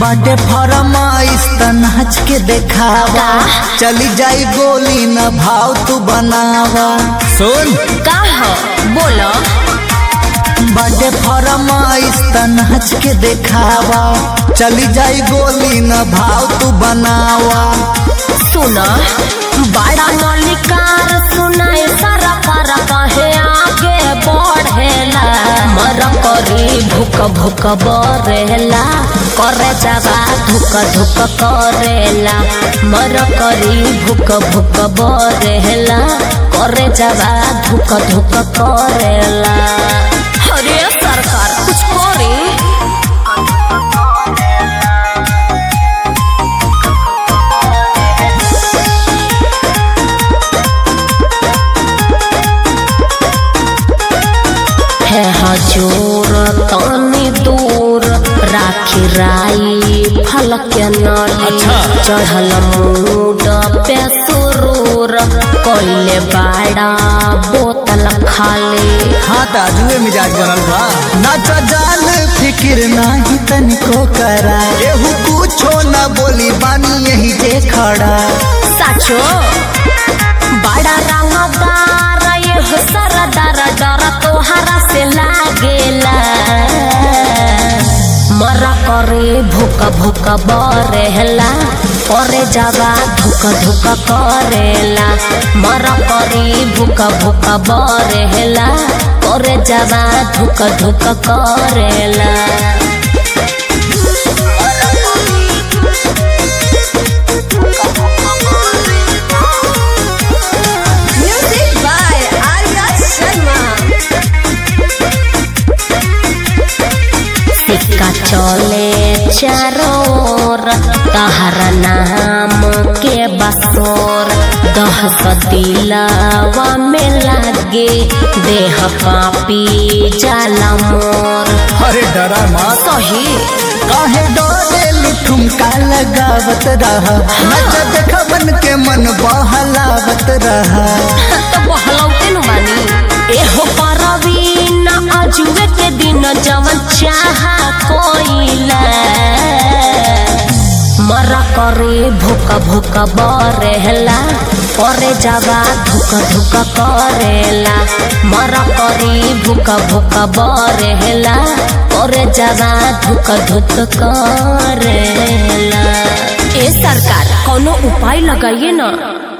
बाटे फरमाइश त नाच के देखावा चली जाई गोली न भाव तू बनावा सुन का हो बोलो बाटे फरमाइश त नाच के देखावा चली जाई गोली न भाव तू बनावा सुन बड़ा मलिकार सुनाए सारा पारा कहे आगे बढ़ेला मर करी भूक भूक बरेला करे जावा धुक धुक करेला मर करी भूक भूक बरेला करे जावा धुक धुक करेला अरे सरकार कुछ करी है हजूर तनी दूर राखी राई फलक नली अच्छा। चढ़ल मूड पे सुरूर कोइले बाड़ा बोतल खाली हाँ ताजुए मिजाज बनल बा नाच जान फिकिर नाही तनिको करा एहू कुछो न बोली बानी यही जे खड़ा साचो बड़ा रंगदार ये हो सरदार डर तोहरा से लागेला मरा करे भूक भूक बरेला करे जावा धुक धुक करेला मरा करे भूक भूक बरेला करे जावा धुक धुक करेला Music by Arya Sharma. सिक्का चले चारों ओर तहरा नाम के बसोर दहस दिलावा में लागे देह कापी जाला मोर अरे डरा मत सही काहे डोले ठुमका लगावत रहा नच देख मन के मन बहलावत रहा तो बहलौते न बानी एहो परवीन अजुए के दिन जवन चाहा कोइला मरा करे भूक भूक बरेला करे जावा धुक धुक करेला मरा करे भूक भूक बरेला करे जावा धुक धुक करेला ए सरकार कोनो उपाय लगाइए ना